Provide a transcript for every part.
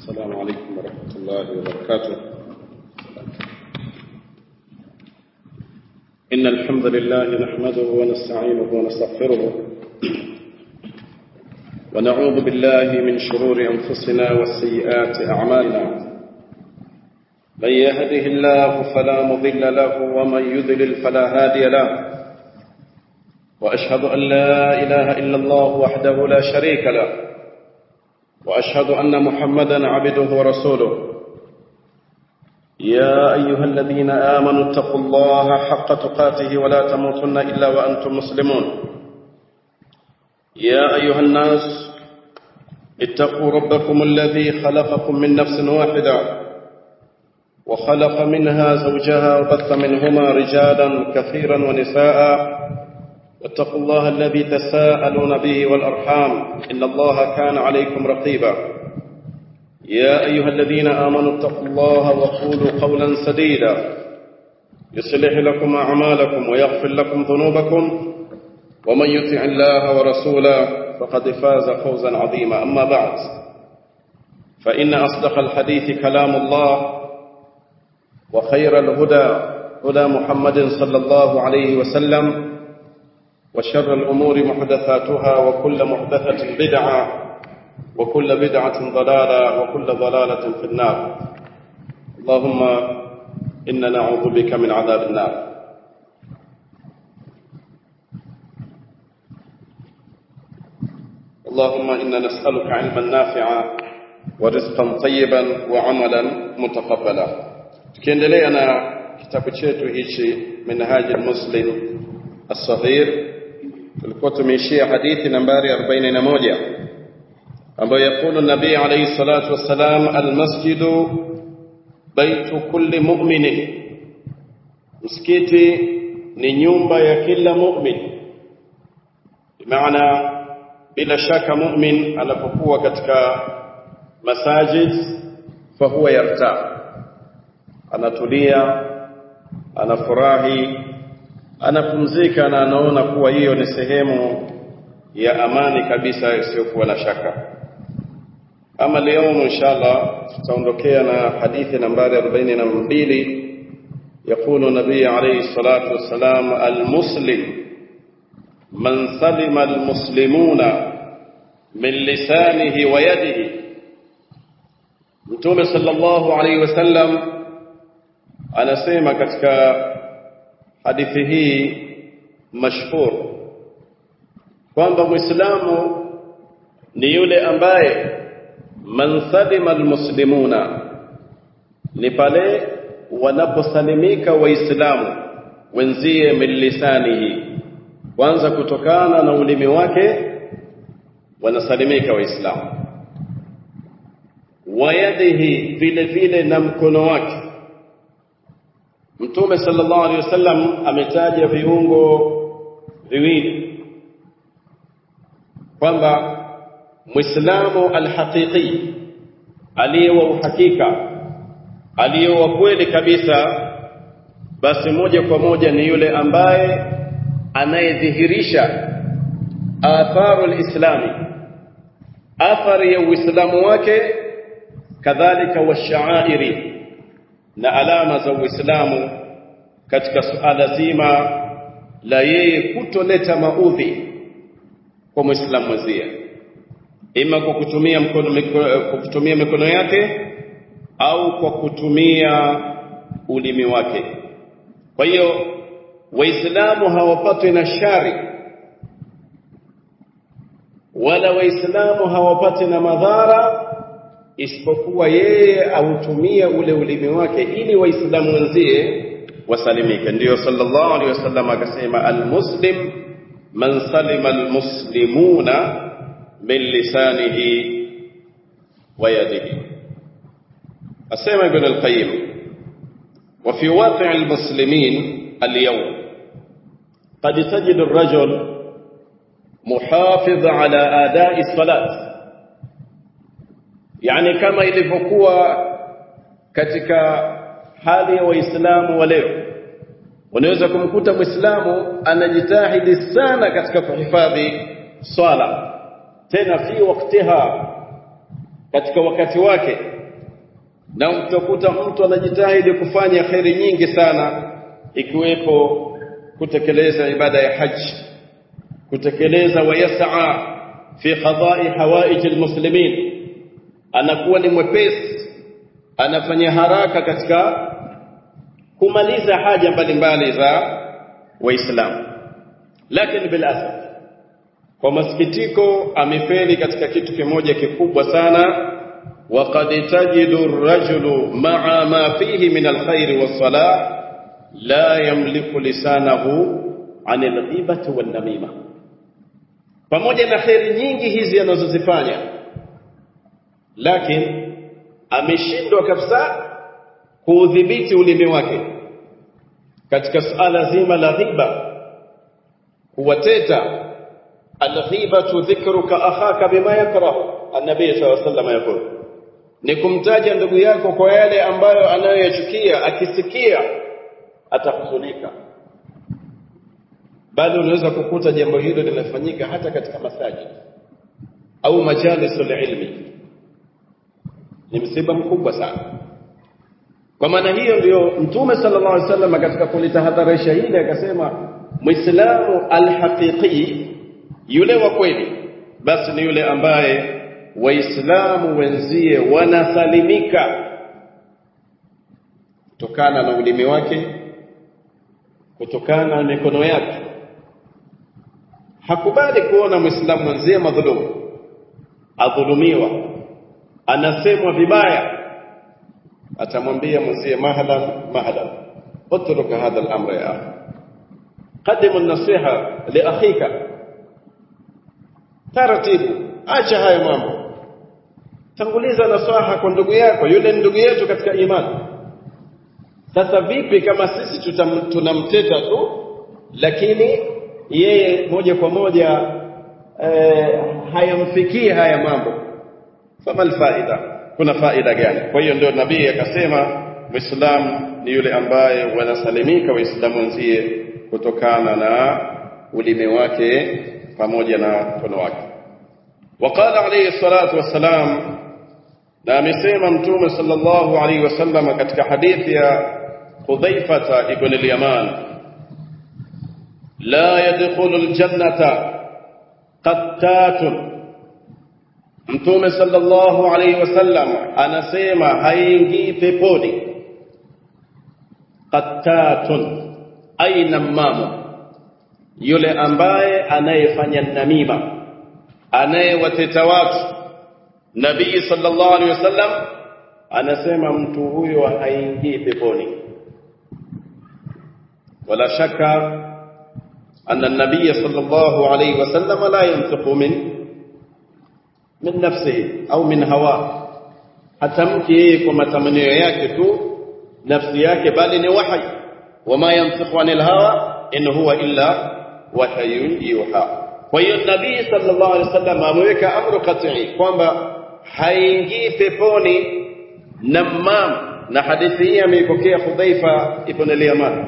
السلام عليكم ورحمة الله وبركاته إن الحمد لله نحمده ونستعينه ونستغفره ونعوذ بالله من شرور أنفسنا وسيئات أعمالنا من يهده الله فلا مضل له ومن يذلل فلا هادي له وأشهد أن لا إله إلا الله وحده لا شريك له وأشهد أن محمدا عبده ورسوله يا أيها الذين آمنوا اتقوا الله حق تقاته ولا تموتن إلا وأنتم مسلمون يا أيها الناس اتقوا ربكم الذي خلقكم من نفس واحدة وخلق منها زوجها وبث منهما رجالا كثيرا ونساء واتقوا الله الذي تساءلون به والأرحام إن الله كان عليكم رقيبا يا أيها الذين آمنوا اتقوا الله وقولوا قولا سديدا يصلح لكم أعمالكم ويغفر لكم ذنوبكم ومن يطع الله ورسوله فقد فاز فوزا عظيما أما بعد فإن أصدق الحديث كلام الله وخير الهدى هدى محمد صلى الله عليه وسلم وشر الأمور محدثاتها وكل محدثة بدعة وكل بدعة ضلالة وكل ضلالة في النار اللهم إنا نعوذ بك من عذاب النار اللهم إنا نسألك علما نافعا ورزقا طيبا وعملا متقبلا tukiendelea na kitabu chetu hichi minhaji muslim as-saghir tulikuwa tumeishia hadithi nambari 41 ambayo yakulu nabii alayhi salatu wassalam almasjidu baitu kulli mu'minin msikiti ni nyumba ya kila mu'min maana bila shaka mu'min anapokuwa katika masajid fahuwa yarta anatulia anafurahi anapumzika na anaona kuwa hiyo ni sehemu ya amani kabisa isiyokuwa na shaka ama leo inshallah tutaondokea na hadithi nambari 42 يقول النبي عليه الصلاة والسلام المسلم من سلم المسلمون من لسانه ويده متوم صلى الله عليه وسلم anasema katika hadithi hii mashhur kwamba muislamu ni yule ambaye man salima almuslimuna ni pale wanaposalimika waislamu wenzie min lisanihi kwanza kutokana na ulimi wake wanasalimika waislamu wayadihi vile vile na mkono wake Mtume sallallahu alaihi wasallam ametaja viungo viwili kwamba Muislamu alhaqiqi aliye wa uhakika aliye wa kweli kabisa basi moja kwa moja ni yule ambaye anayedhihirisha atharu alislami athari ya uislamu wake kadhalika washaairi na alama za Uislamu katika suala zima la yeye kutoleta maudhi kwa Muislamu mwenzie, ima kwa kutumia mkono kwa kutumia mikono yake au kwa kutumia ulimi wake. Kwa hiyo Waislamu hawapatwi na shari wala Waislamu hawapati na madhara isipokuwa yeye autumie ule ulimi wake ili waislamu wenzie wasalimike ndiyo sallallahu alaihi wasallam akasema almuslim man salima almuslimuna min lisanihi wa yadihi asema ibn alqayyim وفي واقع المسلمين اليوم قد تجد الرجل محافظ على آداء الصلاة yani kama ilivyokuwa katika hali ya waislamu wa leo unaweza kumkuta muislamu anajitahidi sana katika kuhifadhi swala tena fi waktiha katika wakati wake na utakuta mtu anajitahidi kufanya kheri nyingi sana ikiwepo kutekeleza ibada ya haji kutekeleza wayasaa fi qada'i hawaij almuslimin anakuwa ni mwepesi anafanya haraka katika kumaliza haja mbalimbali za waislamu lakini bil asaf kwa masikitiko amefeli katika kitu kimoja kikubwa sana وقد تجد الرجل مع ما فيه من الخير والصلاح لا يملك لسانه عن الغيبة والنميمة pamoja na kheri nyingi hizi anazozifanya lakini ameshindwa kabisa kuudhibiti ulimi wake katika suala zima la ghiba kuwateta alghibatu dhikruka akhaka bima yakrahu annabii sallallahu alayhi wasallam yakul ni kumtaja ndugu yako kwa yale ambayo anayoyachukia akisikia atahuzunika bali unaweza kukuta jambo hilo linafanyika hata katika masajid au majalisul ilmi ni msiba mkubwa sana kwa maana hiyo ndio mtume sallallahu alaihi wasallam katika kulitahadharisha hili akasema muislamu alhaqiqi yule wa kweli basi ni yule ambaye waislamu wenzie wanasalimika kutokana na ulimi wake kutokana na mikono yake hakubali kuona muislamu mwenzie madhulumu adhulumiwa anasemwa vibaya atamwambia mwenzie mahalan mahalan اترك هذا الامر يا اخي قدم النصيحه لاخيك taratibu acha hayo mambo tanguliza nasaha kwa ndugu yako yule ndugu yetu katika imani sasa vipi kama sisi tunamteta tu lakini yeye moja kwa moja eh, hayamfikii haya mambo fama alfaida kuna faida gani kwa hiyo ndio nabii akasema muislamu ni yule ambaye wanasalimika waislamu wenzie kutokana na ulimi wake pamoja na mkono wake وقال عليه الصلاة والسلام na amesema mtume sallallahu alaihi wasallam katika hadithi ya Hudhaifata ibn al-Yaman la yadkhulu al-jannata qattatun mtume sallallahu alaihi wasallam anasema haingii peponi qattatun aina mamu yule ambaye anayefanya namima anayewateta watu nabii sallallahu alaihi wasallam anasema mtu huyo haingii peponi wala shaka anna nabii sallallahu alaihi wasallam la yantiqu min min nafsihi au min hawa hatamki yeye kwa matamanio yake tu nafsi yake bali ni wahi wama yantiqu anil hawa in huwa illa wahyun yuha kwa hiyo nabii sallallahu alaihi wasallam ameweka amru qat'i kwamba haingii peponi namam na hadithi hii ameipokea Hudhaifa ibn al-Yaman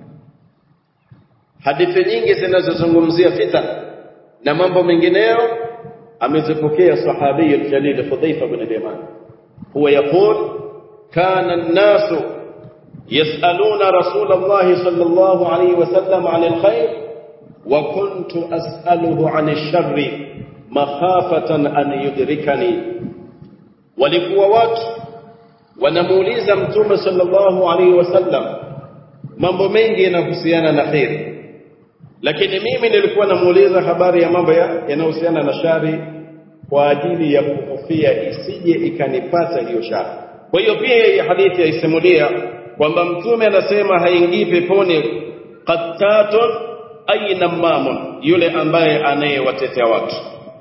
hadithi nyingi zinazozungumzia fitan na mambo mengineyo amezipokea sahabi al-jalil Hudhaifa ibn al-Yaman huwa yaqul kana an-nasu يسألون رسول الله صلى الله عليه وسلم عن الخير وكنت أسأله عن الشر مخافة أن يدركني walikuwa watu wanamuuliza mtume sallallahu alaihi wasallam mambo mengi yanahusiana na kheri lakini mimi nilikuwa namuuliza habari ya mambo yanayohusiana na shari kwa ajili ya kuhofia isije ikanipata hiyo shari kwa hiyo pia hii hadithi yaisimulia kwamba mtume anasema haingii peponi qattatun aina mamun yule ambaye anayewatetea watu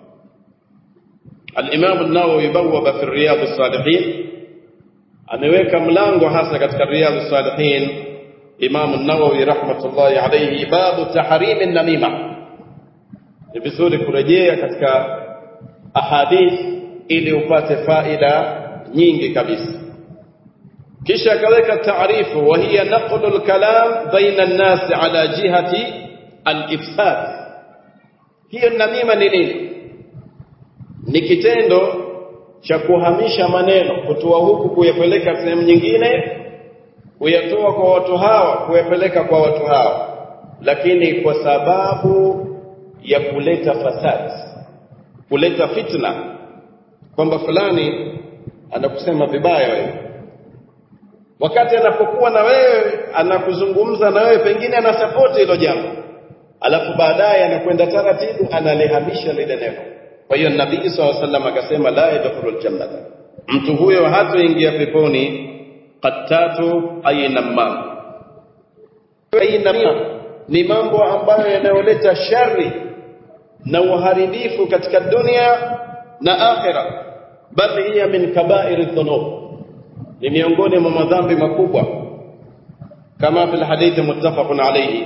al-Imam an-Nawawi bawwaba fi Riyadh as-Salihin ameweka mlango hasa katika Riyadh as-Salihin Imam an-Nawawi rahmatullahi alayhi babu tahrim an-namima ni vizuri kurejea katika ahadith ili upate faida nyingi kabisa kisha akaweka taarifu wa hiya naqlu al-kalam baina an-nas ala jihati al-ifsad hiyo namima ni nini ni kitendo cha kuhamisha maneno kutoa huku kuyapeleka sehemu nyingine kuyatoa kwa watu hawa kuyapeleka kwa watu hawa lakini kwa sababu ya kuleta fasadi kuleta fitna kwamba fulani anakusema vibaya wewe wakati anapokuwa na wewe anakuzungumza na wewe pengine anasapoti hilo jambo alafu baadaye anakwenda taratibu analihamisha lile neno kwa hiyo nabii saw sallam akasema la yadkhulul jannata mtu huyo hatoingia peponi qattatu ainamma ainamma ni mambo ambayo yanayoleta shari na uharibifu katika dunia na akhira bali hiya min kaba'ir dhunub ni miongoni mwa madhambi makubwa kama fil hadithi muttafaqun alayhi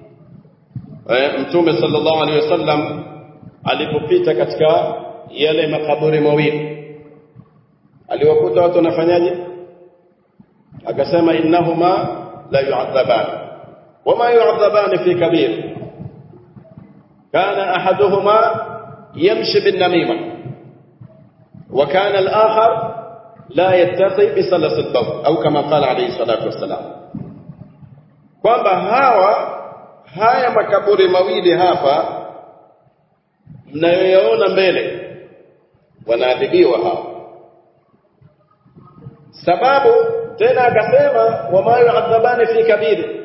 mtume sallallahu alayhi wasallam alipopita katika yale makaburi mawili aliwakuta watu wanafanyaje akasema innahuma la yu'adhaban wama yu'adhaban fi kabir kana ahaduhuma yamshi bin namima وكان الآخر لا يتقي بسلس البول أو كما قال عليه الصلاة والسلام kwamba hawa haya makaburi mawili hapa mnayoyaona mbele wanaadhibiwa hawa sababu tena akasema wama yuadhabani fi kabiri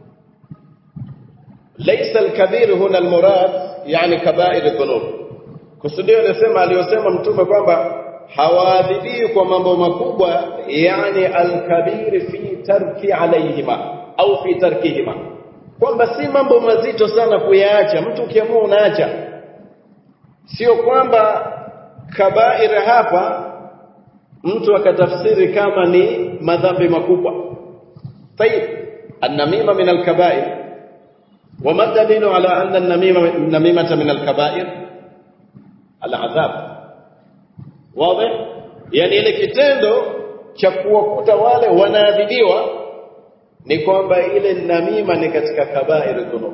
laysa alkabir huna almurad yani kabair dhunub kusudio anasema aliyosema mtume kwamba hawaadhibiwi kwa mambo makubwa yani alkabir fi tarki alayhima au fi tarkihima kwamba si mambo mazito sana kuyaacha mtu ukiamua unaacha sio kwamba kabair hapa mtu akatafsiri kama ni madhambi makubwa طيب النميمه من الكبائر وما الدليل على ان النميمه النميمه من الكبائر العذاب واضح yani ile kitendo cha kuwakuta wale wanaadhibiwa ni kwamba ile namima ni katika kabair dhunub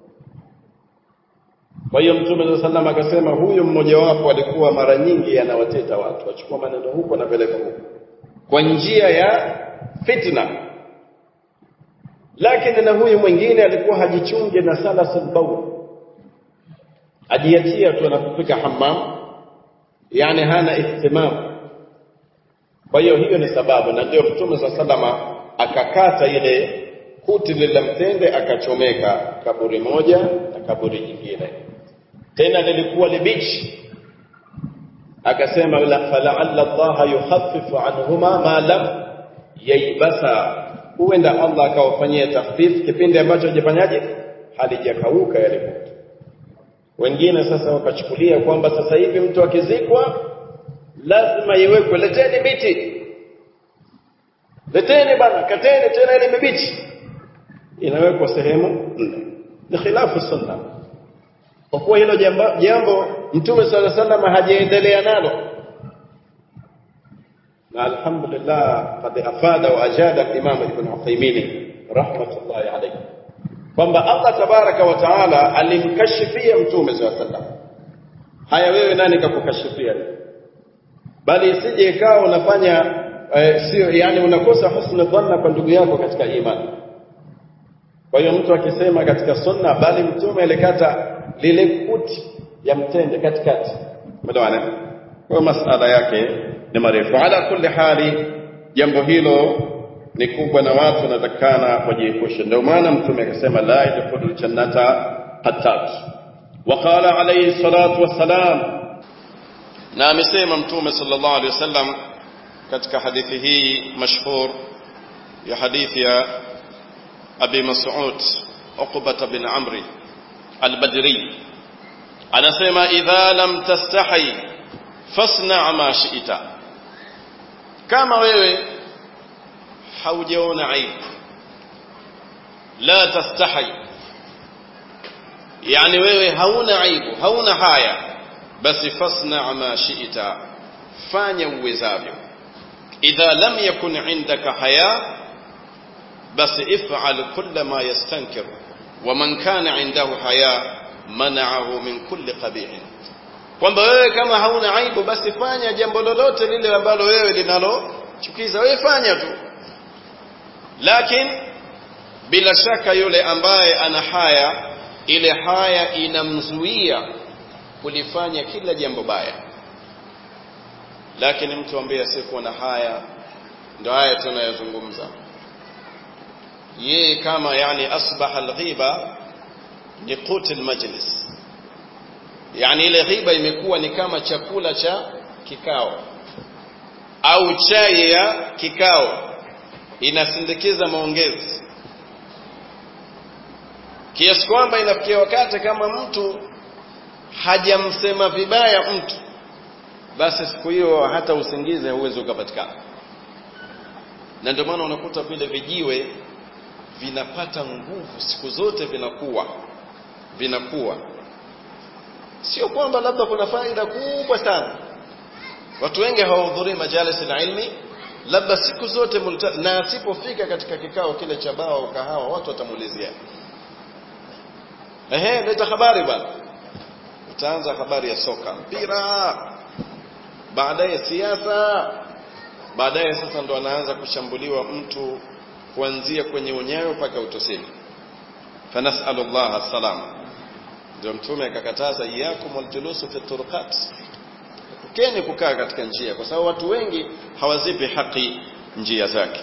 kwa hiyo mtume sallam akasema huyu mmoja wapo alikuwa mara nyingi anawateta watu achukua maneno huko anapeleka huko kwa njia ya fitna lakini na huyu mwingine alikuwa hajichunge na salasul bawl ajiachia tu anapofika hammam yani hana ihtimam kwa hiyo hiyo ni sababu na ndio mtume sa salama akakata ile kuti lile mtende akachomeka kaburi moja na kaburi jingine tena lilikuwa libichi akasema la fala'alla Allah yukhaffifu anhuma ma lam yaibasa huenda Allah akawafanyia takhfif kipindi ambacho hajafanyaje halijakauka yale moto wengine sasa wakachukulia kwamba sasa hivi mtu akizikwa lazima iwekwe leteni miti leteni bana kateni tena ile mibichi inawekwa sehemu nne ni khilafu sunna kwa kuwa hilo jambo, jambo mtume sala sallam hajaendelea nalo na alhamdulillah qad afada wa ajada al-imam ibn Uthaymeen rahmatullahi alayhi kwamba Allah tabaraka wa taala alimkashifia mtume sala sallam haya wewe nani kakukashifia bali isije ikawa unafanya eh, sio yani unakosa husna dhanna kwa ndugu yako katika imani kwa hiyo mtu akisema katika sunna bali mtume alikata lile kuti ya mtende katikati umeelewana kwa masala yake ni marefu ala kulli hali jambo hilo ni kubwa na watu wanatakana wajiepushe ndio maana mtume akasema la yadkhulul jannata qattat وقال عليه الصلاة والسلام na amesema mtume sallallahu alaihi wasallam katika hadithi hii mashhur ya hadithi ya Abi Mas'ud Uqbah bin Amri al-Badri anasema idha lam tastahi fasna ma shi'ta kama wewe haujaona aibu la tastahi yani wewe hauna aibu hauna haya basi fasna ma shi'ta fanya uwezavyo idha lam yakun indaka haya basi if'al kull ma yastankir ومن كان عنده حياء منعه من كل قبيح kwamba wewe kama hauna aibu basi fanya jambo lolote lile ambalo wewe linalochukiza wewe fanya tu lakini bila shaka yule ambaye ana haya ile haya inamzuia kulifanya kila jambo baya lakini mtu ambaye asiyekuwa na haya ndio haya tunayozungumza yeye kama yani asbaha alghiba ni qut almajlis yani ile ghiba imekuwa ni kama chakula cha kikao au chai ya kikao inasindikiza maongezi kiasi kwamba inafikia wakati kama mtu hajamsema vibaya mtu basi siku hiyo hata usingizi hauwezi ukapatikana na ndio maana unakuta vile vijiwe vinapata nguvu siku zote vinakuwa vinakuwa sio kwamba labda kuna faida kubwa sana watu wengi hawahudhurii majalis na ilmi labda siku zote multa, na asipofika katika kikao kile cha bao au kahawa watu watamuulizia ehe leta habari bwana utaanza habari ya soka mpira baadaye siasa baadaye sasa ndo anaanza kushambuliwa mtu kuanzia kwenye unyayo mpaka utosini fanasalu llah salam ndio mtume akakataza iyakum waljulusu fi turuqat epukeni kukaa katika njia kwa sababu watu wengi hawazipi haki njia zake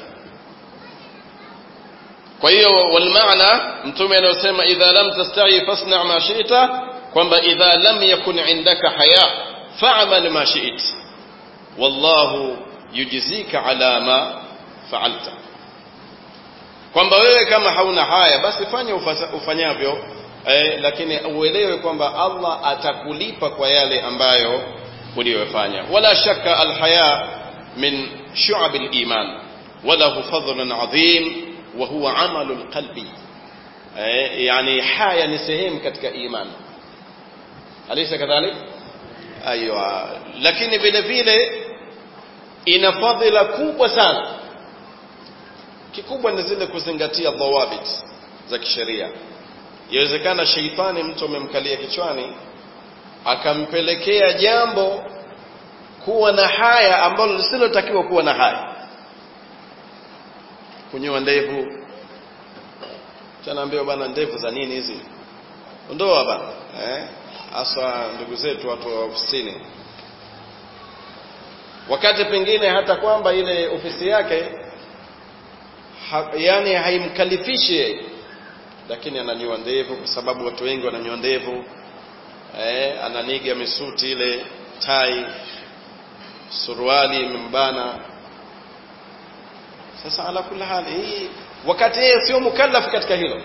kwa hiyo walmaana mtume anayosema idha lam tastahi fasna ma shi'ta kwamba idha lam yakun indaka haya fa'mal ma shi'it wallahu yujzika ala ma fa'alta kwamba wewe kama hauna haya basi fanya ufanyavyo eh, lakini uelewe kwamba Allah atakulipa kwa yale ambayo uliyofanya wala shakka alhaya min shu'ab aliman walahu fadlun adhim wa huwa amalu alqalbi eh, yani haya ni sehemu katika iman alaysa kadhalik aywa lakini vile vile ina fadhila kubwa sana kikubwa ni zile kuzingatia dhawabit za kisheria yawezekana sheitani mtu amemkalia kichwani akampelekea jambo kuwa na haya ambalo lisilotakiwa kuwa na haya kunyoa ndevu chanaambiwa bana ndevu za nini hizi ondoa bana eh hasa ndugu zetu watu wa ofisini wakati pengine hata kwamba ile ofisi yake ha, yani haimkalifishi lakini ananyoa ndevu kwa sababu watu wengi wananyoa ndevu eh, ananiga misuti ile tai suruali imembana sasa ala kula hali hii wakati yeye sio mukallaf katika hilo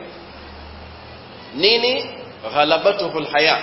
nini ghalabatuhu alhaya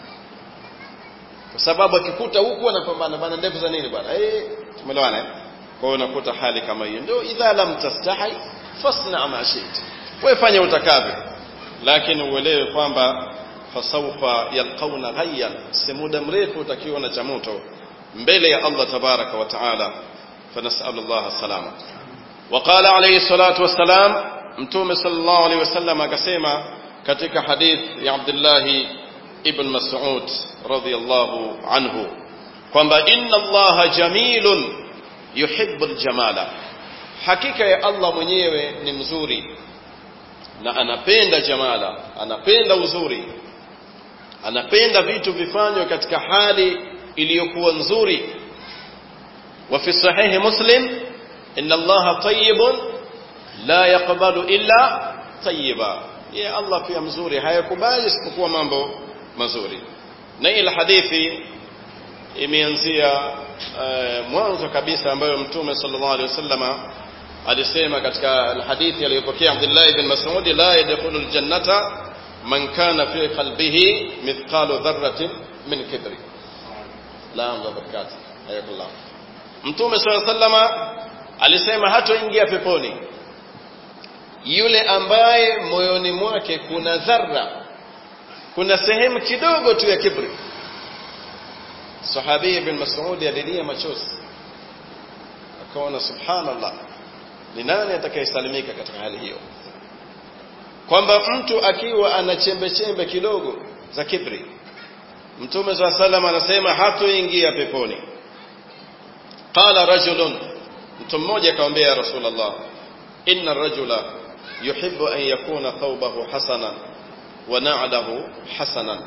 kwa sababu akikuta huku anapambana bana ndevu za nini bwana eh tumeelewana eh kwa hiyo unakuta hali kama hiyo ndio idha lam tastahi fasna ma shi'ta wewe fanya utakavyo lakini uelewe kwamba fasawfa yalqauna ghayyan si muda mrefu utakiona cha moto mbele ya Allah tabaraka wa taala فنسأل الله السلامة وقال عليه الصلاة والسلام متوم صلى الله عليه وسلم كسيما كتك حديث يا عبد الله ابن مسعود رضي الله عنه kwamba inna allaha jamilun yuhibbu aljamala hakika ya allah mwenyewe ni mzuri na anapenda jamala anapenda uzuri anapenda vitu vifanywe katika hali iliyokuwa nzuri wa fi sahihi muslim inna allaha tayyibun la yaqbalu illa tayyiba ya allah pia mzuri hayakubali isipokuwa mambo mazuri na ile hadithi imeanzia uh, mwanzo kabisa ambayo mtume sallallahu alaihi wasallama alisema katika hadithi aliyopokea Abdullah ibn Mas'ud la yadkhulul jannata man kana fi qalbihi mithqalu dharratin min kibri la barakati hayakullah mtume sallallahu alaihi wasallama alisema hatoingia peponi yule ambaye moyoni mwake kuna dharra kuna sehemu kidogo tu ya kibri sahabi ibn Mas'ud alilia machozi akaona subhanallah ni nani atakayesalimika katika hali hiyo kwamba mtu akiwa ana chembe chembe kidogo za kibri mtume saa salam anasema hatoingia peponi qala rajulun mtu mmoja akamwambia ya rasulullah inna rajula yuhibbu an yakuna thawbahu hasanan wa na'lahu hasanan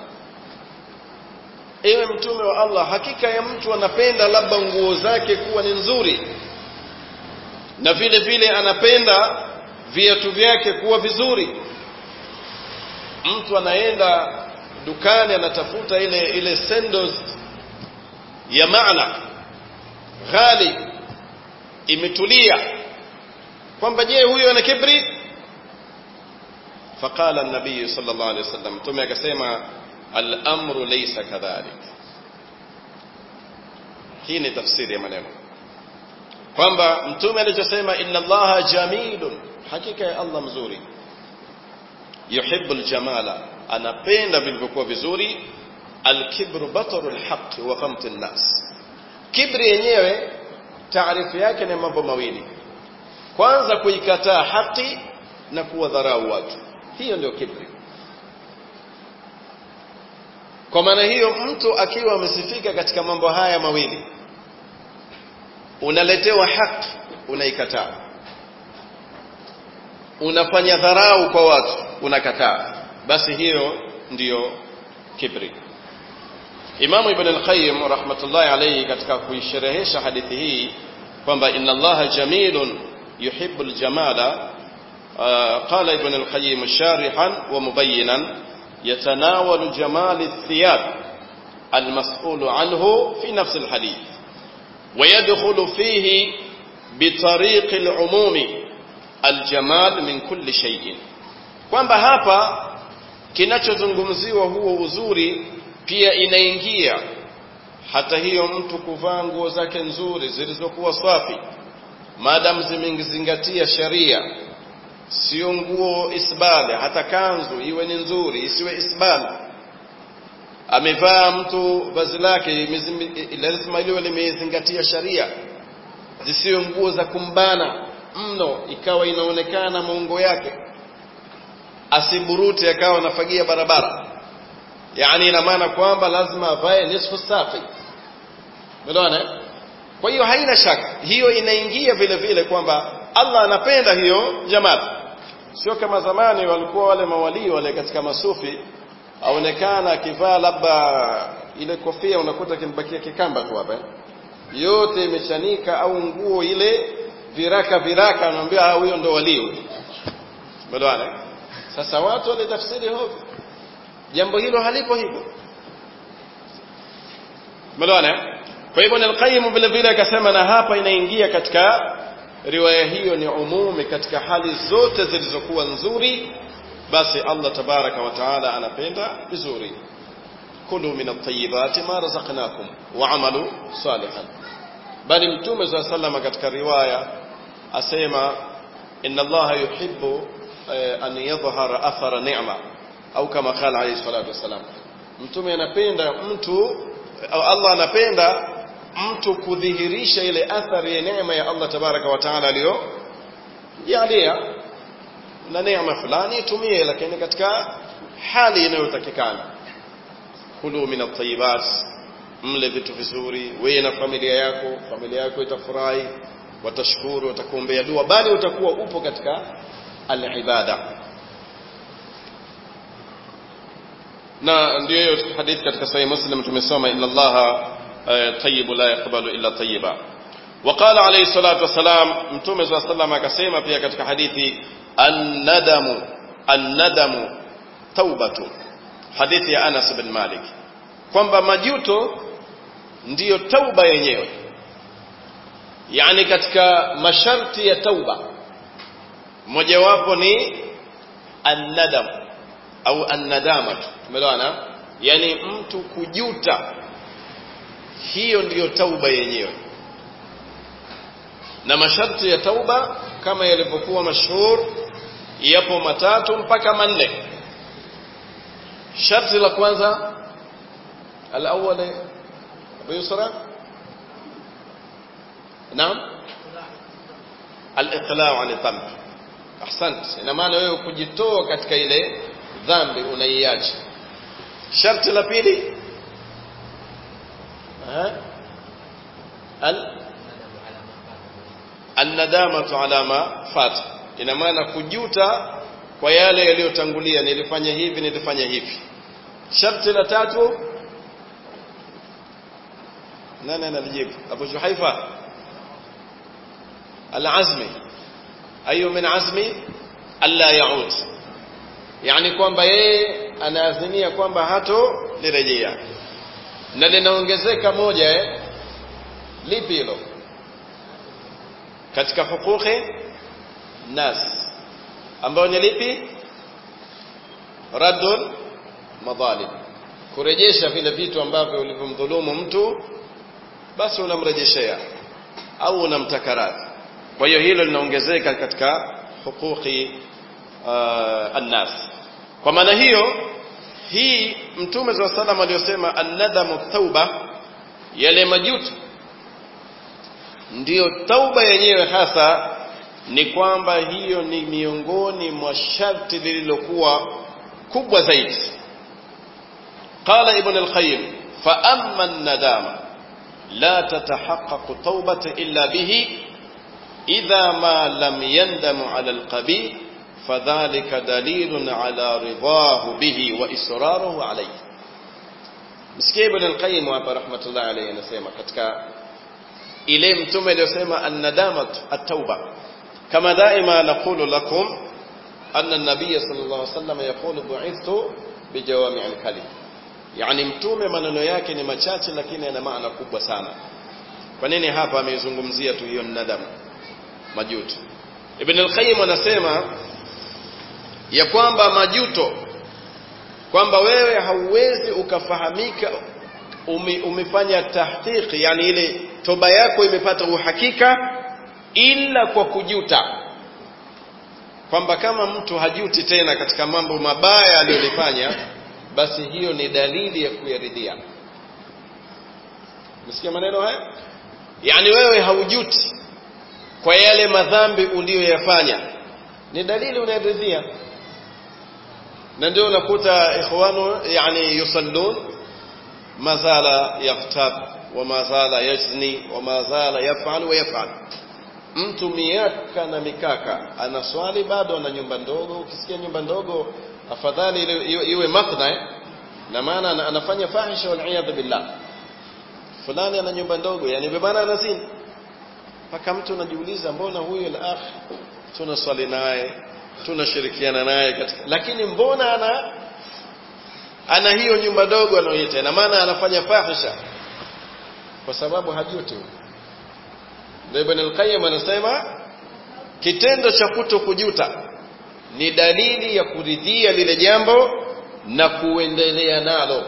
ewe mtume wa Allah hakika ya mtu anapenda labda nguo zake kuwa ni nzuri na vile vile anapenda viatu vyake kuwa vizuri mtu anaenda dukani anatafuta ile ile sandals ya maana ghali imetulia kwamba je huyo ana kibri فقال النبي صلى الله عليه وسلم ثم akasema al-amru laysa kadhalik hii ni tafsiri ya maneno kwamba mtume alichosema inna allaha jamilun hakika ya allah mzuri yuhibbu aljamala anapenda vilivyokuwa vizuri alkibru bataru alhaq wa ghamtu nnas kibri yenyewe taarifu yake ni mambo mawili kwanza kuikataa haki na kuwadharau watu hiyo ndio kibri kwa maana hiyo mtu akiwa amesifika katika mambo haya mawili unaletewa haki unaikataa unafanya dharau kwa watu unakataa basi hiyo ndiyo kibri Imamu Ibn al-Qayyim rahmatullahi alayhi katika kuisherehesha hadithi hii kwamba inna Allaha jamilun yuhibbu al-jamala قال ابن القيم شارحا ومبينا يتناول جمال الثياب المسؤول عنه في نفس الحديث ويدخل فيه بطريق العموم الجمال من كل شيء kwamba hapa kinachozungumziwa huo uzuri pia inaingia hata hiyo mtu kuvaa nguo zake nzuri zilizokuwa safi maadamu zimezingatia sharia sio nguo isbali hata kanzu iwe ni nzuri isiwe isbali amevaa mtu vazi lake lazima liwe limezingatia sharia zisiwe nguo za kumbana mno ikawa inaonekana maungo yake asiburute akawa anafagia barabara yani ina maana kwamba lazima avae nisfu saqi umeelewana kwa hiyo haina shaka hiyo inaingia vile vile kwamba Allah anapenda hiyo jamal sio kama zamani walikuwa wale mawalii wale katika masufi aonekana akivaa labda ile kofia unakuta kimbakia kikamba tu hapa yote imechanika au nguo ile viraka viraka anaambia huyo ndo walii huyo umeelewana sasa watu walitafsiri hovyo jambo hilo halipo hivyo umeelewana kwa hivyo al-Qayyim vile vile akasema na hapa inaingia katika riwaya hiyo ni umumi katika hali zote zilizokuwa nzuri basi Allah tabaraka wa taala anapenda vizuri kulu min at-tayyibati ma razaqnakum wa amalu salihan bali mtume swalla sallama katika riwaya asema inna Allah yuhibbu an yadhhara athara ni'ma au kama qala alayhi salatu wasalam mtume anapenda mtu au Allah anapenda mtu kudhihirisha ile athari ya neema ya Allah tabaraka wa taala aliyo jalia na neema fulani itumie lakini katika hali inayotakikana kulu min at-tayyibat mle vitu vizuri wewe na familia yako familia yako itafurahi watashukuru watakuombea dua bali utakuwa upo katika al-ibada na ndio hiyo hadithi katika sahih muslim tumesoma inna allaha طيب لا يقبل إلا طيبا وقال عليه الصلاة والسلام متوم صلى الله عليه وسلم akasema pia katika hadithi an-nadamu an-nadamu taubatu hadithi ya Anas bin Malik kwamba majuto ndiyo tauba yenyewe yani katika masharti ya tauba mojawapo ni an-nadam au an-nadama tumeelewana yani mtu kujuta hiyo ndiyo tauba yenyewe na masharti ya tauba kama yalivyokuwa mashhur yapo matatu mpaka manne sharti la kwanza الأول أبو يسرى نعم الإقلاع عن الذنب أحسنت ina maana wewe kujitoa katika ile dhambi unaiacha sharti la pili ها ال الندامة على ما فات ina maana kujuta kwa yale yaliyotangulia nilifanya hivi nilifanya hivi sharti la tatu nani analijibu Abu Juhaifa al-azmi ayu min azmi alla yaud yani kwamba yeye anaazimia kwamba hato lirejea na linaongezeka moja eh lipi hilo katika hukuki nas ambayo ni lipi raddul madhalim kurejesha vile vitu ambavyo ulivyomdhulumu mtu basi unamrejeshea au unamtaka radhi kwa hiyo hilo linaongezeka katika hukuki uh, annas kwa maana hiyo hii mtume za salam aliyosema annadamu tauba yale majuto ndiyo tauba yenyewe hasa ni kwamba hiyo ni miongoni mwa sharti lililokuwa kubwa zaidi qala ibn al-qayyim fa amma an-nadama la tatahaqqaqu tawbata illa bihi idha ma lam yandamu ala al-qabih fadhalika dalilun ala ridahu bihi wa israruhu alayhi msikie ibn al-qayyim hapa rahmatullahi alayhi anasema katika ile mtume aliyosema an-nadamatu at-tauba kama daima naqulu lakum anna an-nabiy sallallahu alayhi wasallam yaqulu bu'ithtu bijawami' al-kalim yani mtume maneno yake ni machache lakini yana maana kubwa sana kwa nini hapa ameizungumzia tu hiyo nadam majuto ibn al-qayyim anasema ya kwamba majuto kwamba wewe hauwezi ukafahamika ume, umefanya tahqiqi yani ile toba yako imepata uhakika ila kwa kujuta kwamba kama mtu hajuti tena katika mambo mabaya aliyolifanya basi hiyo ni dalili ya kuyaridhia msikia maneno haya yani wewe haujuti kwa yale madhambi uliyoyafanya ni dalili unaridhia na ndio unakuta ikhwanu yani yusallun mazala yaftab wa mazala yazni wa mazala yafal wa yafal mtu miaka na mikaka anaswali bado ana nyumba ndogo ukisikia nyumba ndogo afadhali iwe, iwe mathna na maana anafanya fahisha wal billah fulani ana nyumba ndogo yani bwana anazini mpaka mtu anajiuliza mbona huyu al-akh tunaswali naye tunashirikiana naye katika lakini mbona ana ana hiyo nyumba ndogo anayoita ina maana anafanya fahisha kwa sababu hajuti ndio Ibn al-Qayyim anasema kitendo cha kuto kujuta ni dalili ya kuridhia lile jambo na kuendelea nalo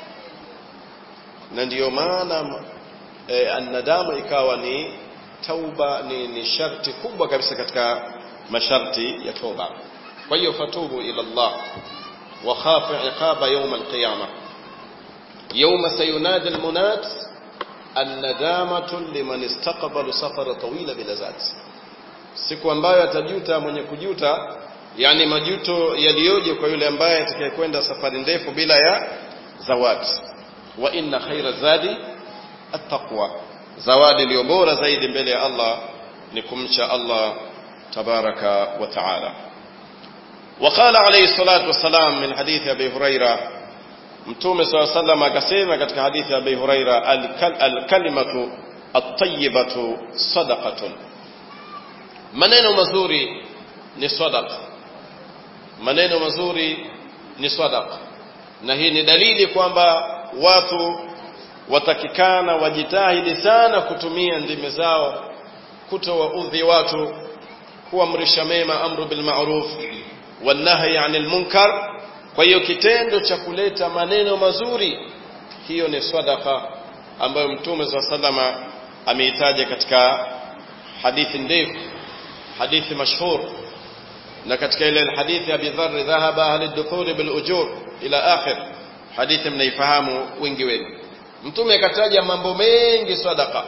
na ndiyo maana e, annadamu ikawa ni tauba ni, ni sharti kubwa kabisa katika masharti ya toba kwa hiyo fatubu ila Allah wa khafu iqaba yawm al-qiyama yawma sayunadi al-munad الندامة لمن استقبل سفر طويل بلا ذات siku ambayo atajuta mwenye kujuta yani majuto yaliyoje kwa yule ambaye atakayekwenda safari ndefu bila ya zawadi wa inna khaira zadi attaqwa zawadi iliyo bora zaidi mbele ya Allah ni kumcha Allah tabaraka wa taala وقال عليه الصلاة والسلام من حديث أبي هريرة mtume saa sallam akasema katika hadithi ya Abi Huraira alkalimatu at-tayyibatu sadaqatun maneno mazuri ni sadaqa maneno mazuri ni sadaqa na hii ni dalili kwamba watu watakikana wajitahidi sana kutumia ndimi zao kutowaudhi watu kuamrisha mema amru bil ma'ruf wan nahyi 'anil munkar kwa hiyo kitendo cha kuleta maneno mazuri hiyo ni sadaka ambayo mtume za salama ameitaja katika hadithi ndefu hadithi mashhur na katika ile hadithi Abi Dharr dhahaba ahli dukhuli bil ujur ila akhir hadithi mnaifahamu wengi wenu mtume akataja mambo mengi sadaka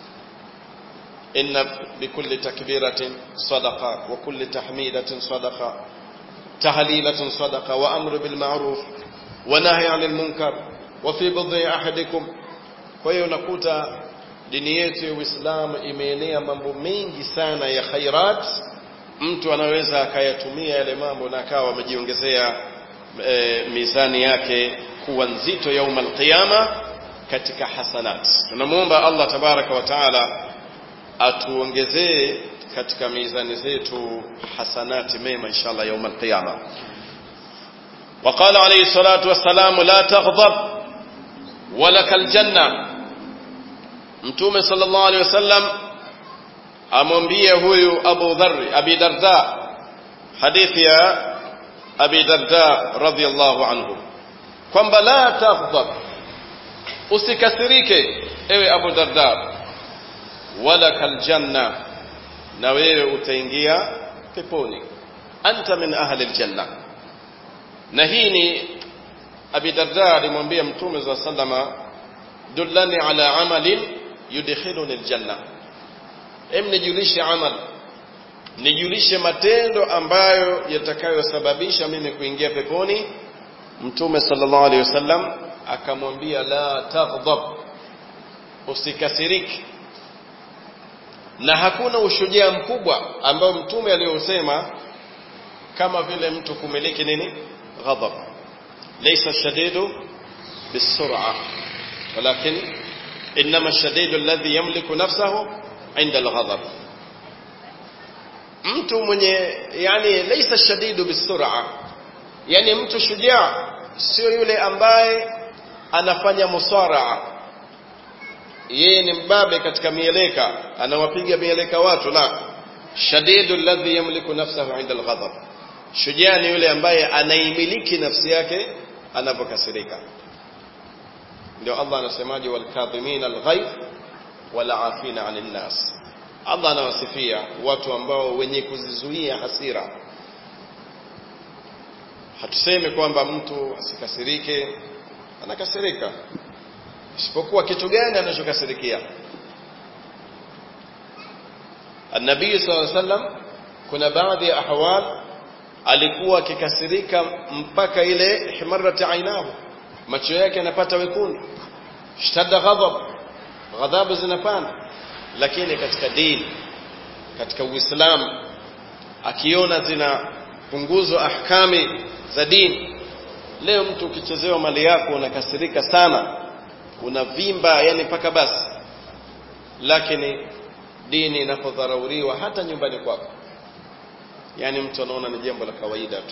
inna bikulli takbiratin sadaqa wa kulli tahmidatin sadaqa تهليلة صدقة وأمر بالمعروف ونهي عن المنكر وفي بضع أحدكم kwa hiyo unakuta dini yetu ya Uislamu imeenea mambo mengi sana ya khairat mtu anaweza akayatumia yale mambo na akawa amejiongezea e, mizani yake kuwa nzito yauma alqiyama katika hasanat tunamuomba Allah tabaraka wa taala atuongezee katika mizani zetu hasanati mema inshallah yauma alqiyama وقال عليه الصلاة والسلام لا تغضب ولك الجنة mtume sallallahu alaihi wasallam amwambie huyu Abu Dharr Abi Darda hadithi ya Abi Darda radhiyallahu anhu kwamba la taghdab usikasirike ewe Abu Darda wala kaljanna na wewe utaingia peponi anta min ahli aljanna na hii ni Abi Darda alimwambia mtume za sallama dullani ala amalin yudkhiluni aljanna em nijulishe amal nijulishe matendo ambayo yatakayosababisha mimi kuingia peponi mtume sallallahu alaihi wasallam akamwambia la taghdab usikasiriki na hakuna ushujaa mkubwa ambao mtume aliyosema kama vile mtu kumiliki nini ghadab laysa shadidu bisur'a walakin inma shadidu alladhi yamliku nafsahu inda alghadab mtu mwenye yani laysa shadidu bisur'a yani mtu shujaa sio yule ambaye anafanya musaraa yeye ni mbabe katika mieleka anawapiga mieleka watu la shadidu alladhi yamliku nafsahu inda alghadab shujaa ni yule ambaye anaimiliki nafsi yake anapokasirika ndio Allah anasemaje walkadhimin alghayb wala afina 'anil nas Allah anawasifia watu ambao wenye kuzizuia hasira hatuseme kwamba mtu asikasirike anakasirika isipokuwa kitu gani anachokasirikia An-Nabii sallallahu alaihi wasallam kuna baadhi ya ahwal alikuwa akikasirika mpaka ile himarrat ainahu macho yake yanapata wekundu shtadda ghadab ghadhabu zinapanda lakini katika dini katika Uislamu akiona zinapunguzwa ahkami za dini leo mtu ukichezewa mali yako unakasirika sana unavimba yani mpaka basi lakini dini inapodharauriwa hata nyumbani kwako yani mtu anaona ni jambo la kawaida tu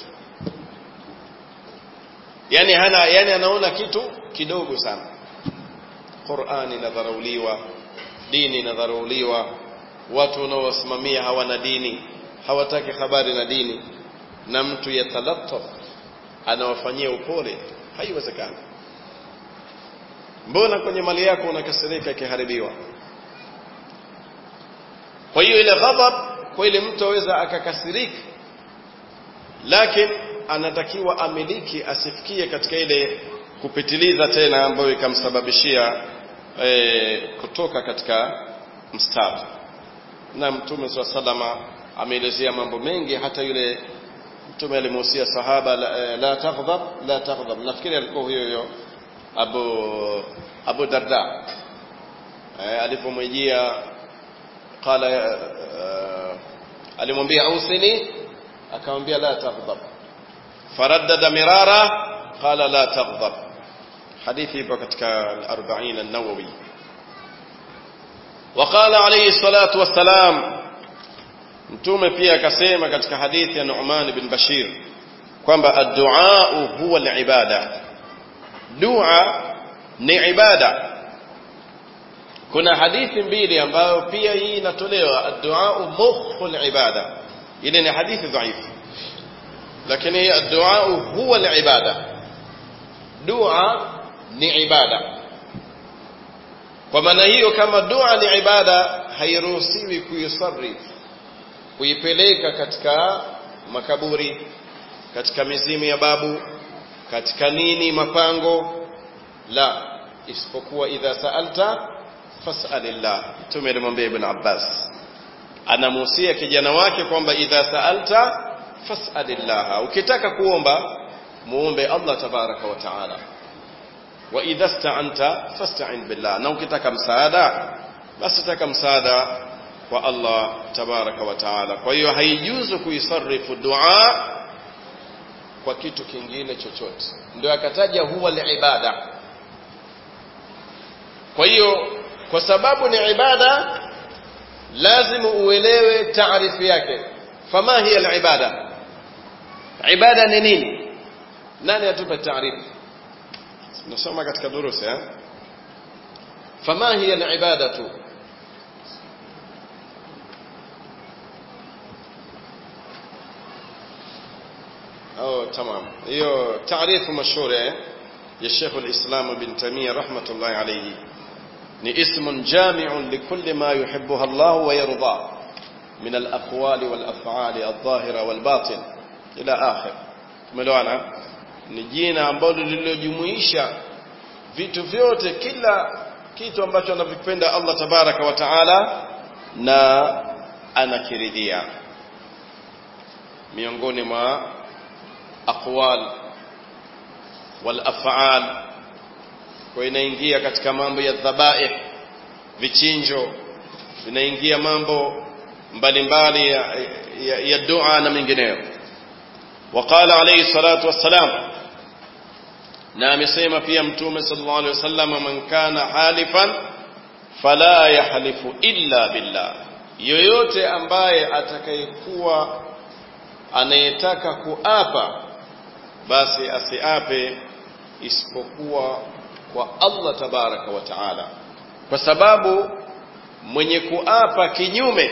yani hana yani anaona kitu kidogo sana Qur'ani inadharauliwa dini inadharauliwa watu wanaowasimamia hawana dini hawataki habari na dini na mtu yatalattaf anawafanyia upole haiwezekani mbona kwenye mali yako unakasirika ikiharibiwa kwa hiyo ile ghadhab kwa ile mtu aweza akakasirika lakini anatakiwa amiliki asifikie katika ile kupitiliza tena ambayo ikamsababishia e, kutoka katika mstari na mtume swalla salama ameelezea mambo mengi hata yule mtume alimuhusia sahaba la, la taghdab la taghdab nafikiri alikuwa huyo huyo Abu Abu Darda eh, alipomwijia qala uh, alimwambia ausini akamwambia la taghdab faraddada mirara qala la taghdab hadithi ipo katika al-40 an-nawawi وقال عليه الصلاة والسلام mtume pia akasema katika hadithi ya Nu'man bin Bashir kwamba ad-du'a huwa al-ibada dua ni ibada kuna hadithi mbili ambayo pia hii inatolewa ad-du'a mukhul ibada ile ni hadithi dhaifu lakini ad-du'a huwa al-ibada dua ni ibada kwa maana hiyo kama dua ni ibada hairuhusiwi kuisarif kuipeleka katika makaburi katika mizimu ya babu katika nini mapango la isipokuwa idha saalta fas'alillah mtume alimwambia ibn Abbas anamuhusia kijana wake kwamba idha saalta fas'alillah ukitaka kuomba muombe Allah tabaraka wa taala wa idha sta'anta fasta'in billah na ukitaka msaada basi taka msaada kwa Allah tabaraka wa taala kwa hiyo haijuzu kuisarifu dua kwa kitu kingine chochote ndio akataja huwa liibada kwa hiyo kwa sababu ni ibada lazima uelewe taarifu yake fama hiya alibada ibada ni nini nani atupe taarifu nasoma katika durusi eh fama hiya alibadatu أو تمام هي تعريف مشهور يا شيخ الإسلام ابن تيمية رحمة الله عليه ni ismun jami'un likulli ma yuhibbuha Allah wa yarda min al-aqwali wal af'ali adh-dhahira wal batin ila akhir tumeelewana ni jina ambalo lililojumuisha vitu vyote kila kitu ambacho anavipenda Allah tabaraka wa taala na anakiridhia miongoni mwa aqwal wal af'al kwa inaingia katika mambo ya dhabaih vichinjo inaingia mambo mbalimbali ya, ya, ya dua na mengineyo وقال عليه الصلاة والسلام na amesema pia mtume sallallahu alaihi wasallam man kana halifan fala yahlifu illa billah yoyote ambaye atakayekuwa anayetaka kuapa basi asiape isipokuwa kwa Allah tabaraka wa taala kwa sababu mwenye kuapa kinyume